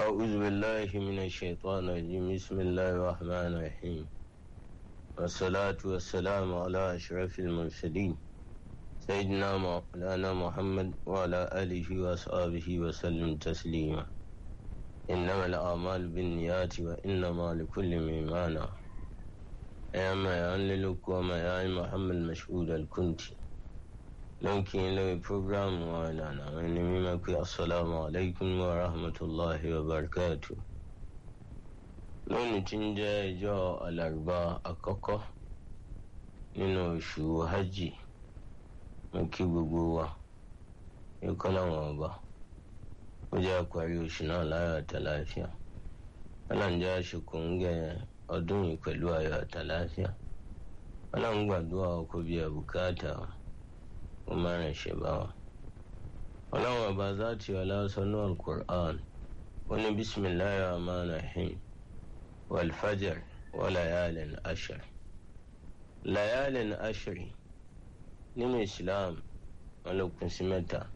أعوذ بالله من الشيطان الرجيم بسم الله الرحمن الرحيم والصلاة والسلام على أشرف المرسلين سيدنا مولانا محمد وعلى آله وأصحابه وسلم تسليما إنما الأعمال بالنيات وإنما لكل ما نوى يا ما يعللك وما يعلم محمد مشهود الكنتي لكن لو بروجرام وانا من ميمك السلام عليكم ورحمة الله وبركاته lónìí tí ń jẹ́ ìjọ alárùbá àkọ́kọ́ nínú oṣù hajj mo kí gbogbo wa ikọ́ láwọn ọba ó jẹ́ àparí oṣù náà láyọ̀ àtàláfíà aláǹjẹ́ àṣekò ń gẹ ọdún yìí pẹ̀lú ayọ̀ àtàláfíà aláǹgbàdúrà ọkọ̀ bíi àbùkátà ó máa rìn ṣe bá wa ọlọ́run ọba záàtì ọlásánú alukur'an ó ní bísímìláyà rahman rahim wàlfàjẹr wàlàyàlẹ̀ ashir layalin ashiri nínú islam wọn ló kún sí mẹ́ta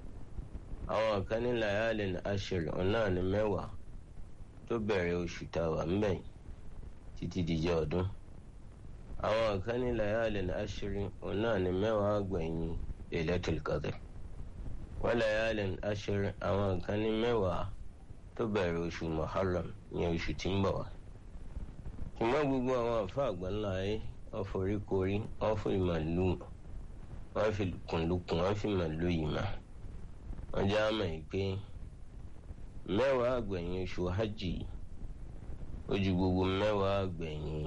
àwọn kan ní layalin ashiri ọ̀nà ní mẹ́wàá tó bẹ̀rẹ̀ oṣù tàwa ń bẹ̀ títí dijọ́ ọdún àwọn kan ní layalin ashiri ọ̀nà ní mẹ́wàá gbẹ̀yìn lailatul qadr wọ́n layalin ashiri àwọn kan ní mẹ́wàá tó bẹ̀rẹ̀ oṣù muharram ní oṣù tí ń bọ̀ wá ṣùgbọ́n gbogbo àwọn àfa àgbáńlá ayé wọ́n forí korí wọ́n fi màlúù wọ́n fi kùndùkùn wọ́n fi màlúù yìí mà wọ́n já mọ̀ yìí pé mẹ́wàá àgbẹ̀yìn oṣù hajj ó ju gbogbo mẹ́wàá àgbẹ̀yìn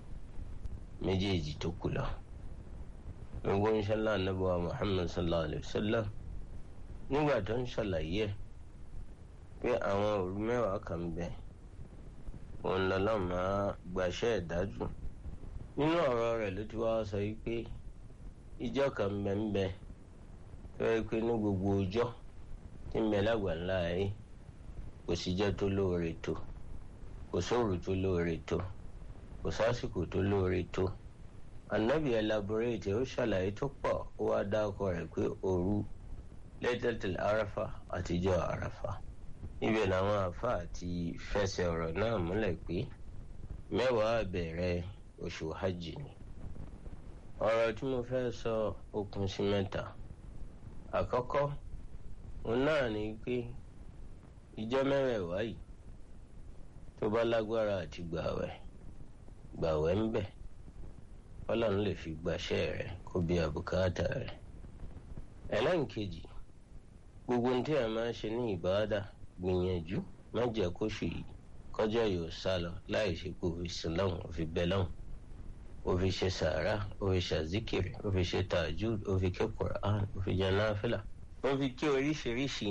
méjèèjì tó kù lọ. gbogbo ń ṣẹlẹ̀ anábọ̀ muhammad sallallahu alayhi wa sallam nígbà tó ń ṣàlàyé ẹ̀ pé àwọn òru mẹ́wàá kan bẹ̀ òun lọ́lọ́ máa gbàṣẹ́ ìdájú nínú ọ̀rọ̀ rẹ̀ ló ti wá sọ yìí pé ìjọ kan ń bẹ ń bẹ tó yẹ pé ní gbogbo ọjọ́ tí ń bẹ lágbàńlá ayé kò síjọ́ tó lóore tó kò sóòrù tó lóore tó kò sásìkò tó lóore tó anabi elaborate ó ṣàlàyé tó pọ̀ ó wá dákọ rẹ̀ pé òru lẹ́tẹ̀tẹ̀ arafa àtijọ́ arafa ibẹ̀ làwọn àfa àti fẹsẹ̀ ọ̀rọ̀ náà múlẹ̀ pé mẹ́wàá bẹ̀rẹ̀ oṣù hajj ni ọ̀rọ̀ tí mo fẹ́ sọ okùn sí mẹ́ta àkọ́kọ́ òun náà ni pé ìjọ mẹ́rẹ̀ẹ̀wá yìí tó bá lágbára àti gbàwẹ̀ gbàwẹ̀ ń bẹ̀ ọlọ́run lè fi gbàṣẹ́ rẹ̀ kó bí àbùkátà rẹ̀ ẹlẹ́nkejì gbogbo ohun tí a máa ń ṣe ní ìbáradà gbìyànjú má jẹ́ kóṣù yìí kọjá yóò sá lọ láì ṣe kó fi sùn lọ́hùn ó fi bẹ́ lọ́hùn ó fi ṣe sàárà ó fi ṣàzíkìrì ó fi ṣe tàjúd ó fi ké quran ó fi jẹ náfìlà ó fi ké oríṣiríṣi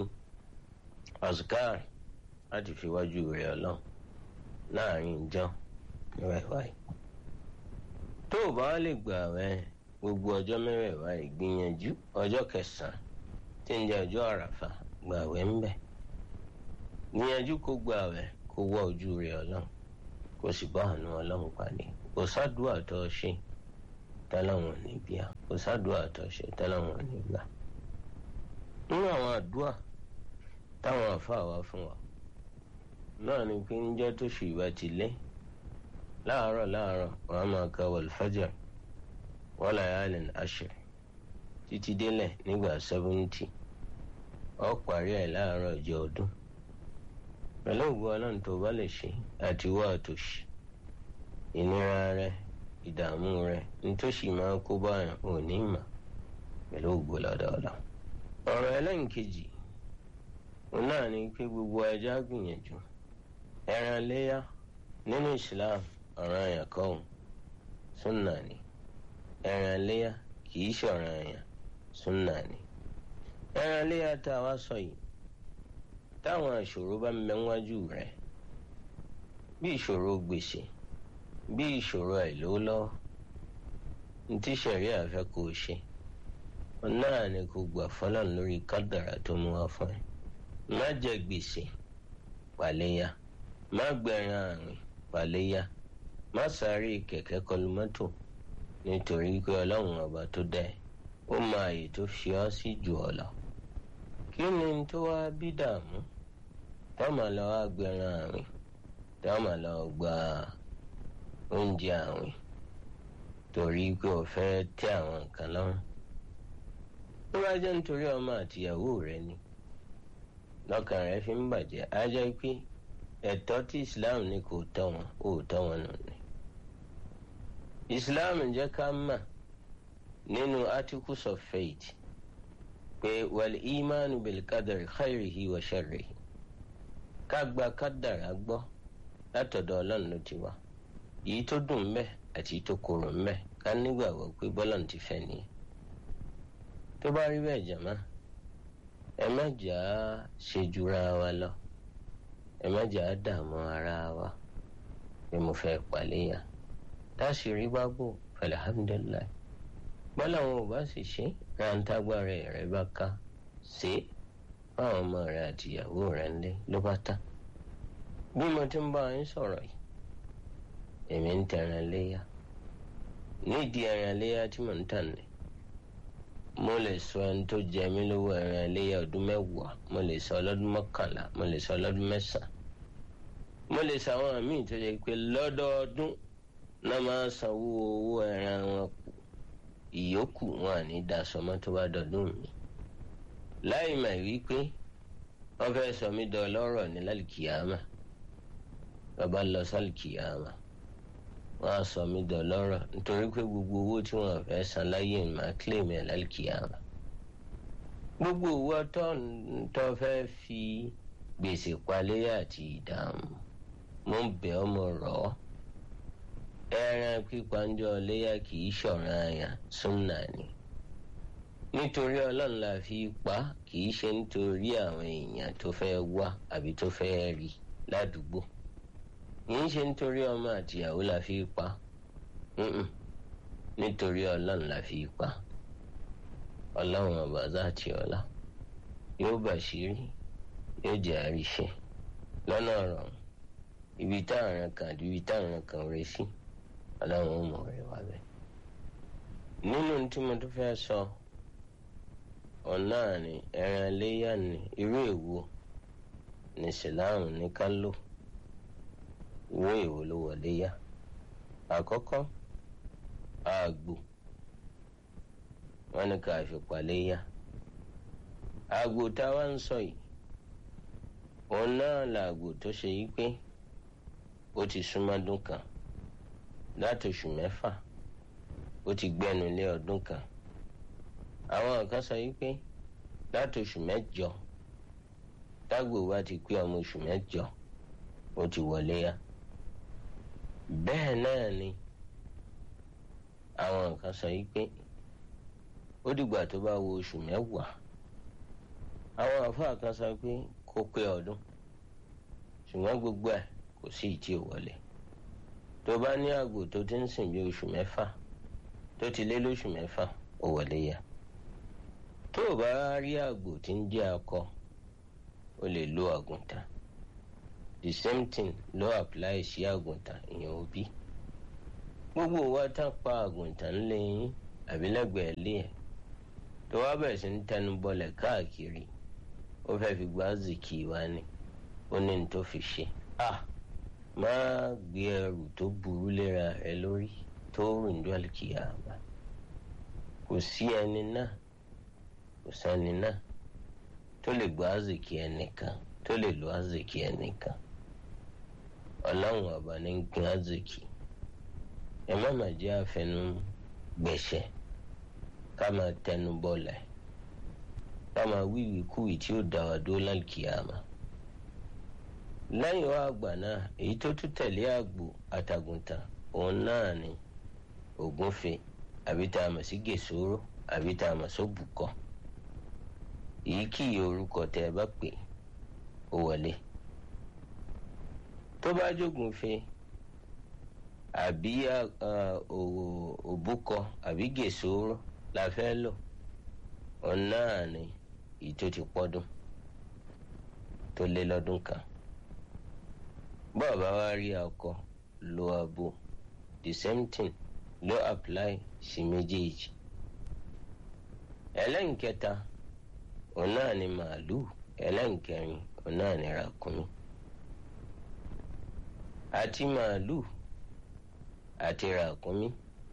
azkar láti fi wájú rẹ̀ ọlọ́run láàrin ìjọ mẹ́wàá yìí tó o bá lè gbà wẹ̀ gbogbo ọjọ́ mẹ́wàá yìí gbìyànjú ọjọ́ kẹsàn-án tí ń jẹ́ ọjọ́ àràfà gbà wẹ̀ ń bẹ̀ gbìyànjú kó gbà wẹ̀ kó wá ojú rẹ̀ ọlọ́run kó sì bá àánú ọlọ́run pàdé kò sádùá tó ṣe tẹ́láwọn níbíà kò sádùá tó ṣe tẹ́láwọn nígbà nínú àwọn àdúà táwọn àfáà wá fún wa náà ni pé níjọ́ tó ṣù ìbá ti lé láàárọ̀ láàárọ̀ wọn á máa ka wàlfàjà wala yalin ashir títí délẹ̀ nígbà sẹ́fúntì ọ parí ẹ̀ láàárọ̀ ọjọ́ ọdún pẹ̀lú ògùn ọlọ́run tó bá lè ṣe àti wá àtòṣì ìnira rẹ ìdààmú rẹ nítòsí máa kó báyàn ò ní mà pẹ̀lú ògùn lọ́dọọdọ. ọ̀rọ̀ ẹlẹ́nkejì òun náà ni pé gbogbo ẹja gbìyànjú ẹran léyà nínú Islam ọ̀ràn àyàn kọ́hún súnà ni ẹran léyà kìí ṣọ̀ràn àyàn súnà ni ẹran léyà tá a wá sọ yìí táwọn ìṣòro bá ń bẹ wájú rẹ bí ìṣòro gbèsè bí ìṣòro àìlówólọ́wọ́ ní tí sẹ̀rí àfẹ́ kò ṣe náà ni kò gbà fọlọ́n lórí kádàrà tó mú wá fún ẹ má jẹ gbèsè pàléyà má gbẹ̀ràn àrùn pàléyà má sáré kẹ̀kẹ́ kọlu mọ́tò nítorí pé ọlọ́run ọba tó dá ẹ ó mọ àyè tó fi ọ́ sí jù ọ́ lọ kí ni tó wá bí dààmú tọ́mọ lọ wá gbẹran àwìn tọ́mọ lọ gba oúnjẹ àwìn torí pé o fẹ́ tẹ́ àwọn nǹkan lọ́rùn tó bá jẹ́ nítorí ọmọ àtìyàwó rẹ ni lọ́kàn rẹ fi ń bàjẹ́ á jẹ́ pé ẹ̀tọ́ tí Islam ní kò tọ́ wọn ò tọ́ wọn nù ni Islam jẹ́ ká mà nínú articles of faith pé wal imanu bil qadari khairihi wa sharrihi ká gba kádàrá gbọ́ látọ̀dọ̀ ọlọ́run ló ti wá èyí tó dùn mbẹ́ àti tó korò mbẹ́ ká nígbàgbọ́ pé bọ́lá ti fẹ́ nìyẹn tó bá rí bẹ́ẹ̀ jàmá ẹ má jà á ṣejura wa lọ ẹ má jà á dààmú ara wa pé mo fẹ́ pàléyà táṣìírí bá bò alhamdulilayi bọ́lá wọn ò bá sì ṣe ráńtágbára rẹ bá ká ṣe é fáwọn ọmọ rẹ àti ìyàwó rẹ ńlẹ ló bá tán bí mo ti ń bá yín sọ̀rọ̀ yìí èmi ń tẹran léyà nídìí ẹran léyà tí mò ń tàn ní mo lè sọ ẹni tó jẹ mí lówó ẹran léyà ọdún mẹ́wàá mo lè sọ ọlọ́dún mọ́kànlá mo lè sọ ọlọ́dún mẹ́sàn-án mo lè sọ àwọn míì tó jẹ pé lọ́dọọdún náà máa sanwó owó ẹran wọn kù ìyókù wọn à ní dasọmọ tó bá dọdún mi láì mà wípé wọ́n fẹ́ sọ mí dọ lọ́rọ̀ ní lálìkìyàmà bàbá lọ sálìkìyàmà wọ́n á sọ mí dọ lọ́rọ̀ nítorí pé gbogbo owó tí wọ́n fẹ́ san láyé máa kílèmí ẹ̀ lálìkìyàmà gbogbo owó tó fẹ́ fi gbèsè paléyà àti ìdààmú mo ń bẹ̀ ọ́ mo rọ̀ ọ́ ẹran pípanjọ léyà kì í ṣọ̀ràn àyàn súnà ni nítorí ọlọ́run la fi pa kì í ṣe nítorí àwọn èèyàn tó fẹ́ wá àbí tó fẹ́ rí ládùúgbò kì í ṣe nítorí ọmọ àtìyàwó la fi pa nítorí ọlọ́run la fi pa ọlọ́run ọba záàtì ọlá yóò bàṣírí yóò jẹ́ àríṣe lọ́nà ọ̀rọ̀ ibi táwọn kan àti ibi táwọn kan rẹ sí ọlọ́run ó mọ̀ rẹ wá bẹ́ẹ̀. nínú tí mo tún fẹ́ sọ ọ̀nà ni ẹran léyà ni irú èwo ní sìláàmù ní ká lò irú èwo ló wọlé yá àkọ́kọ́ àgbò wọn ní ká fi paléyà àgbò táwa ń sọ yìí òun náà làgbò tó ṣe yí pé ó ti súnmọ́dún kan láti oṣù mẹ́fà ó ti gbẹ́nu lé ọdún kan àwọn kan sọ yí pé láti oṣù mẹ́jọ tágbò wa ti pé ọmọ oṣù mẹ́jọ ó ti wọlé ya bẹ́ẹ̀ náà ni àwọn kan sọ yí pé ó dìgbà tó bá wo oṣù mẹ́wàá àwọn àfáà kan sọ pé kó pé ọdún ṣùgbọ́n gbogbo ẹ̀ kò sí ìtì òwọlé tó bá ní àgbò tó ti ń sìn bí oṣù mẹ́fà tó ti lé lóṣù mẹ́fà ó wọlé ya tó o bá rí àgbò tí ń jẹ́ akọ o lè lo àgùntàn the same thing ló apply sí àgùntàn ìyẹn òbí gbogbo wa tá pa àgùntàn ńlẹ̀ yín àbí lẹ́gbẹ̀ẹ́ lé ẹ̀ tó wá bẹ̀rẹ̀ sí ń tẹnu bọlẹ̀ káàkiri ó fẹ́ fi gbá zìkì wá ni ó ní ní tó fi ṣe ah máa gbé ẹrù tó burú léra rẹ lórí tó rìn dọ́ọ̀lì kìyàmá kò sí ẹni náà kò sẹ́ni náà tó lè gbọ́ àzìkì ẹnìkan tó lè lo àzìkì ẹnìkan ọlọ́run ọba ní ń pín àzìkì ẹ má má jẹ́ àfẹnú gbẹ̀ṣẹ̀ ká máa tẹnu bọ́lẹ̀ ká máa wíwì kúwì tí ó dá wa dó lálùkìyàmá lẹ́yìn wá àgbà náà èyí tó tún tẹ̀lé àgbò àtàgùntàn òun náà ni ògúnfe àbí tá a mọ̀ sí gèsòrò àbí tá a mọ̀ sóbùkọ́ èyí kì í orúkọ tẹ ẹ bá pè ó wọlé tó bá jógúnfe àbí òbúkọ àbí gèsòrò la fẹ́ lò òun náà ni èyí tó ti pọ́dún tó lé lọ́dún kan bọ́ọ̀bá wa rí akọ lo abo the same thing ló apply sí méjèèjì ẹlẹ́nkẹta òun náà ni màálù ẹlẹ́nkẹrin òun náà ní ràkúnmí àti màálù àti ràkúnmí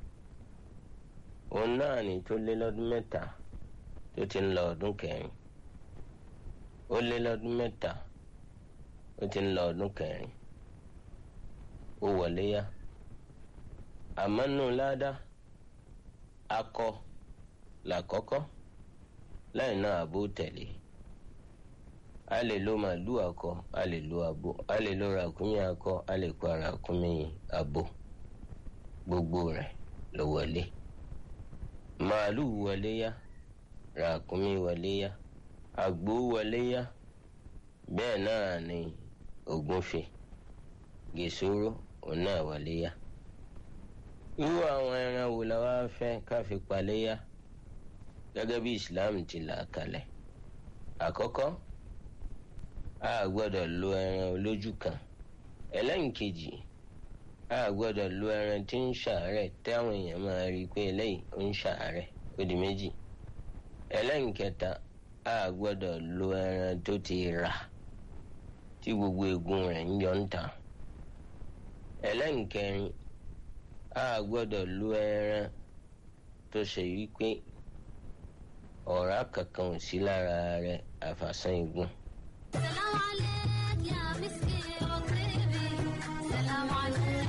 òun náà ní tó lé lọ́dún mẹ́ta tó ti ń lọ ọdún kẹrin ó lé lọ́dún mẹ́ta ó ti ń lọ ọdún kẹrin ó wọlé yá àmọ́ nù ládàá akọ làkọ́kọ́ láì náà àbó tẹ̀lé a lè lo màálù akọ a lè lo abo a lè lo ràkúnmí akọ a lè kó ràkúnmí abo gbogbo rẹ̀ ló wọlé màálù wọlé yá ràkúnmí wọlé yá àgbò wọlé yá bẹ́ẹ̀ náà ni ògúnfe gèsòrò òun náà wọlé yá irú àwọn ẹran wo la wá fẹ́ ká fi paléyà gẹ́gẹ́ bí Islam ti là kalẹ̀ àkọ́kọ́ a gbọ́dọ̀ lo ẹran olójú kan ẹlẹ́nkejì a gbọ́dọ̀ lo ẹran tí ń ṣàárẹ̀ táwọn èèyàn máa rí i pé eléyìí ó ń ṣàárẹ̀ ó di méjì ẹlẹ́nkẹta a gbọ́dọ̀ lo ẹran tó ti rà tí gbogbo eegun rẹ̀ ń yọ ń ta ẹlẹ́nkẹrin a gbọ́dọ̀ lo ẹran tó ṣe wípé ọ̀rá kankan ò sí lára rẹ̀ àfàsán igun. سلام عليك يا مسكي وطيبي سلام عليك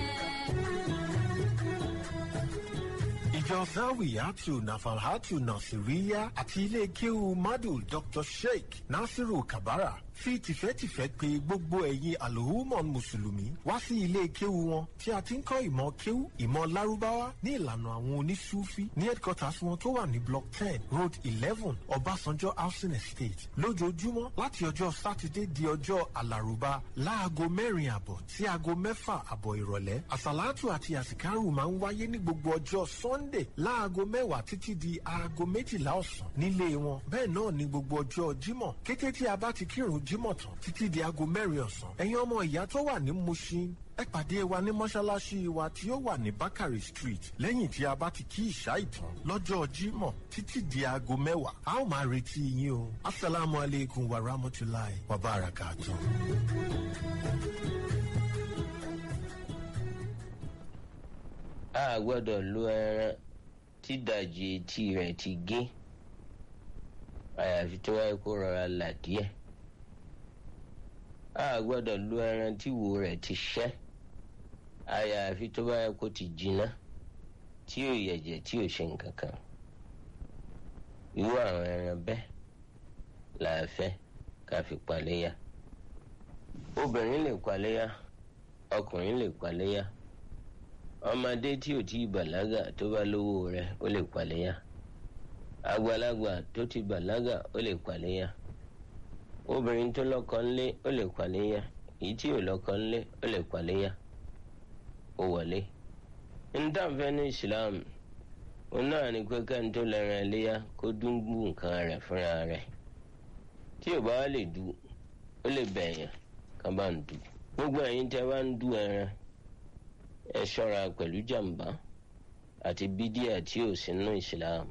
ìjọ zawiyatu nafalhatu nasiriya àti ilé kéwu madu dr sheikh nasiru kabara fi tìfẹ́tìfẹ́ pè gbogbo ẹ̀yin alhumon mùsùlùmí wá sí ilé kéwu wọn tí a ti ń kọ́ ìmọ̀ kéwu ìmọ̀ lárúbáwá ní ìlànà àwọn onísúfí ní headquarters wọn tó wà ní block ten road eleven ọbásanjọ́ housing estate lójoojúmọ́ láti ọjọ́ sátidé di ọjọ́ alárùbá láago mẹ́rin àbọ̀ sí aago mẹ́fà àbọ̀ ìrọ̀lẹ́ àsàlátù àti àsìkárù máa ń wáyé ní gbogbo ọjọ́ sunday láago mẹ́wàá títí di aago méjìlá ọ̀sán nílé wọn bẹ́ẹ̀ náà ní gbogbo ọjọ́ jímọ̀ kété tí a bá ti kírun jímọ̀ tán títí di aago mẹ́rin ọ̀sán ẹ̀yin ọmọ ìyá tó wà ní mushin ẹ pàdé wa ní mọ́ṣáláṣí wa tí ó wà ní bakari street lẹ́yìn tí a bá ti kí ìṣá ìtàn lọ́jọ́ jímọ̀ títí di aago mẹ́wàá a ó máa retí yín o asalaamu aleykum wa rahmatulahi wa barakatuh. a gbọ́dọ̀ lo ẹran tí dàjì etí rẹ̀ ti gé àyàfi tó wáyé kó rọra là díẹ̀ a gbọ́dọ̀ lo ẹran tí wo rẹ̀ ti ṣẹ́ àyàfi tó wáyé kó ti jiná tí ò yẹ̀jẹ̀ tí ò ṣe nǹkan kan irú àwọn ẹran bẹ́ẹ̀ là á fẹ́ ká fi paléyà obìnrin lè paléyà ọkùnrin lè paléyà ọmọdé tí ò tí ì bàlágà tó bá lówó rẹ̀ ó lè paléyà àgbàlagbà tó ti bàlágà ó lè paléyà obìnrin tó lọ́kọ ńlé ó lè paléyà èyí tí ò lọ́kọ ńlé ó lè paléyà ó wọlé ntànfẹ́ ní Islam òun náà ni pé kẹ́ni tó lẹ́ran ẹléyà kó dúngbù nǹkan rẹ̀ fúnra rẹ̀ tí ò bá wá lè du ó lè bẹ̀yàn ká bá ń du gbogbo ẹ̀yin tẹ́ bá ń du ẹran ẹ ṣọ́ra pẹ̀lú jàǹbá àti bídíà tí ò sínú Islam